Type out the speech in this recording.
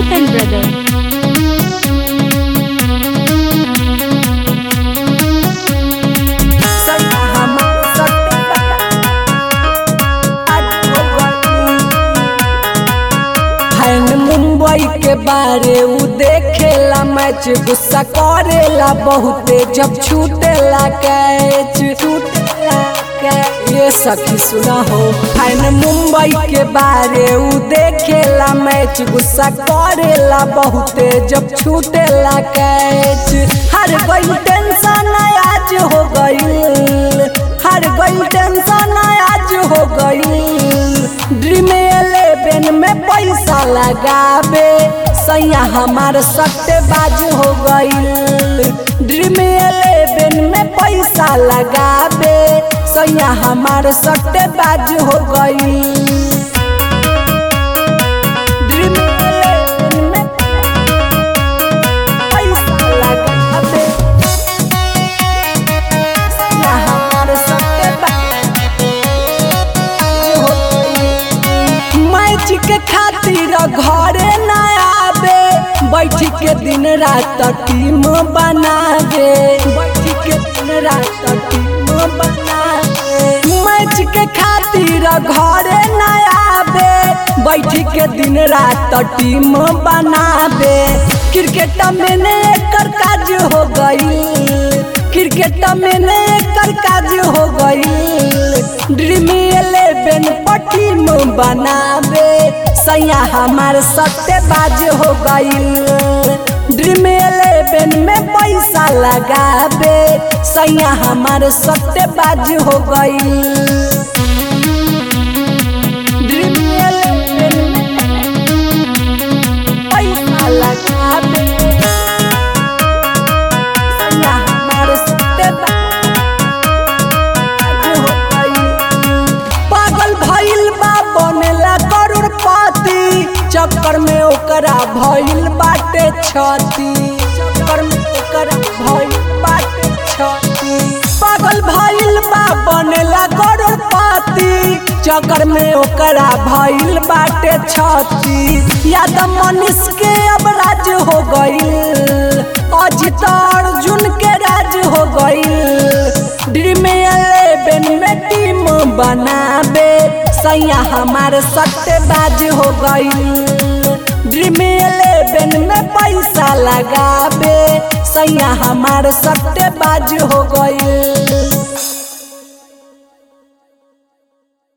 and Brother. Fan Mumbai के बारे उ देखेला मैच गुस्सा करेला बहुते जब छूटेला कैच छूटेला कैच ये सखी सुना हो फैन मुंबई के बारे उ देखेला मैच गुस्सा करेला बहुते जब छूटेला कैच हर गई टेंशन आज हो गई हर गई टेंशन आज हो गई ड्रीम इलेवन में पैसा लगावे सैया हमार सट्टेबाज हो गई ड्रीम इलेवन में पैसा लगावे सैया हमार सट्टेबाज हो गई ड्रीम इलेवन में पैसा लगावे सैया हमार सट्टेबाज हो गई। मैच के खातिर घरे न आवे बैठ के दिन रात टीम बनावे बैठ के दिन रात टीम बनावे मैच के खातिर घरे न आवे बैठ के दिन रात टीम बनावे क्रिकेट में ने एकर काज हो गई क्रिकेट में ने एकर काज हो गई ड्रीम इलेवन टीम बनावे सैया हमार सट्टेबाज हो गई ड्रीम इलेवन में पैसा लगावे सैया हमार सट्टेबाज हो गई ड्रीम इलेवन में पैसा लगावे सैया हमार सट्टेबाज हो गई पागल भइल बा बनेला करोड़पति चक्कर में ओकरा भइल बाटे छती चक्कर में ओकरा भइल बाटे छती पागल भइल बा बनेला करोड़पति चक्कर में ओकरा भइल बाटे छती याद मनीष के अब राज हो गईल अजित अर्जुन के राज हो गईल ड्रीम इलेवन में टीम बनावे सैया हमार सट्टेबाज हो गई ड्रीम इलेवन में पैसा लगावे सैया हमार सट्टेबाज हो गई